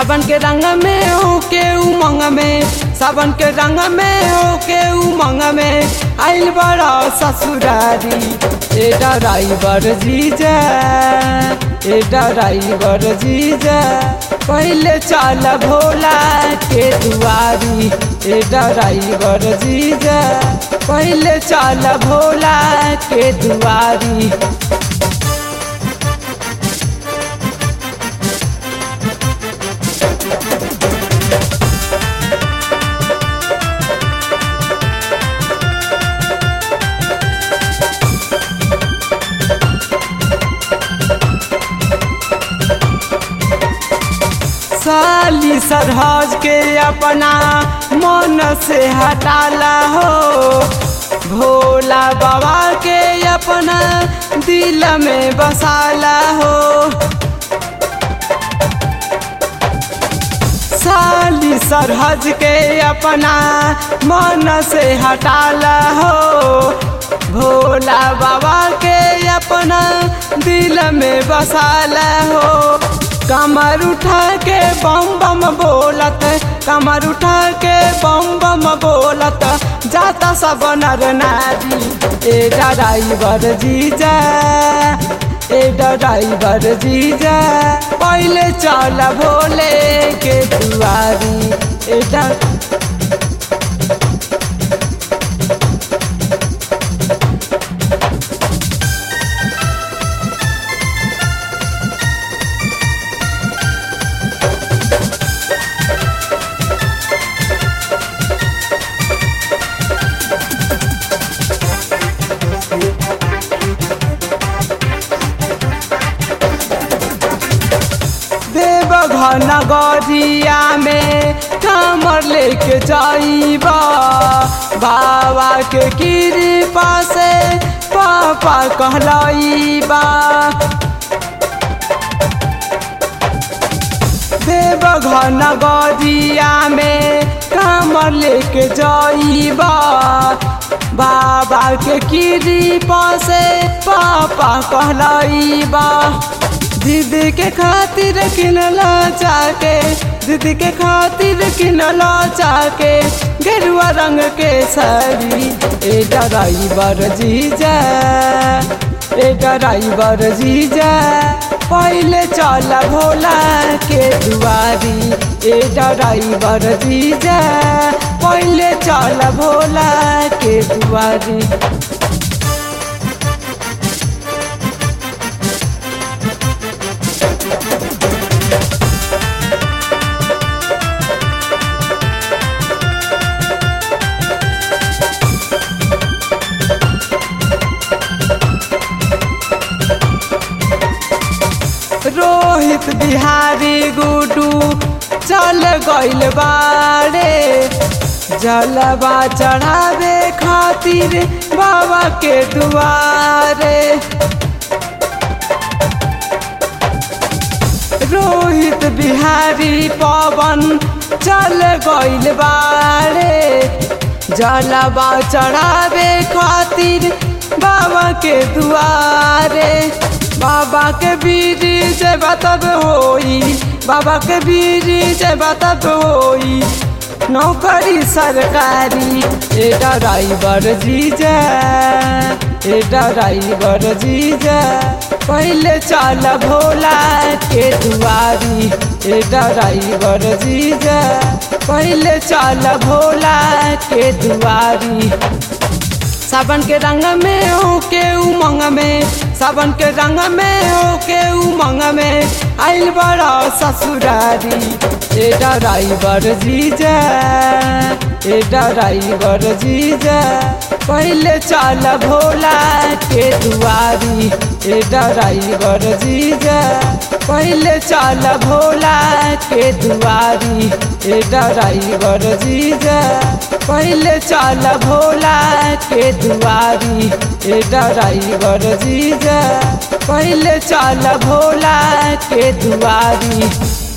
सावन के रंग में हो के उमंग में सावन के रंग में हो के उमंग में आइल बड़ा ससुरारी ए ड्राइवर जीजा ए ड्राइवर जीजा पहले चल भोला के दुआरी ए ड्राइवर जीजा पहले चल भोला के दुआरी साली सरहज के अपना मन से हटाला हो भोला बाबा के अपना दिल में बसाला हो साली सरहज के अपना मन से हटाला हो भोला बाबा के अपना दिल में बसाला हो कमर उठा के बम बम बोलत कमर उठा के बम बम बोलत जाता सब नर नारी ए ड्राइवर जीजा ए ड्राइवर जीजा पहले चल भोले के दुआरी ए देवघर नगरिया में कमर लेके जाइबा बाबा के कृपा से पापा कहलाइबा देवघर नगरिया में कमर लेके जाइबा बाबा के कृपा से पापा कहलाइबा दीदी के खातिर किनला चाके दीदी के खातिर किनला चाके गेरुआ रंग के साड़ी ए ड्राइवर जीजा ए ड्राइवर जीजा पहले चल भोला के दुआरी ए ड्राइवर जीजा पहले चल भोला के दुआरी रोहित बिहारी गुडू चल गइल बारे जलवा चढ़ावे खातिर बाबा के दुआरे रोहित बिहारी पवन चल गइल बारे जलवा चढ़ावे खातिर बाबा के दुआरे बाबा के बीरी से बतब होई बाबा के बीरी से बतब होई नौकरी सरकारी ए ड्राइवर जीजा ए ड्राइवर जीजा पहले चल भोला के दुआरी ए ड्राइवर जीजा पहले चल भोला के दुआरी सावन के रंग में हो के उमंग में सावन के रंग में हो के उमंग में आइल बड़ा ससुरारी ए ड्राइवर जीजा ए ड्राइवर जीजा पहले चल भोला के दुआरी ए ड्राइवर जीजा पहले चल भोला के दुआरी ए ड्राइवर जीजा पहले चल भोला के दुआरी ए ड्राइवर जीजा पहले चल भोला के दुआरी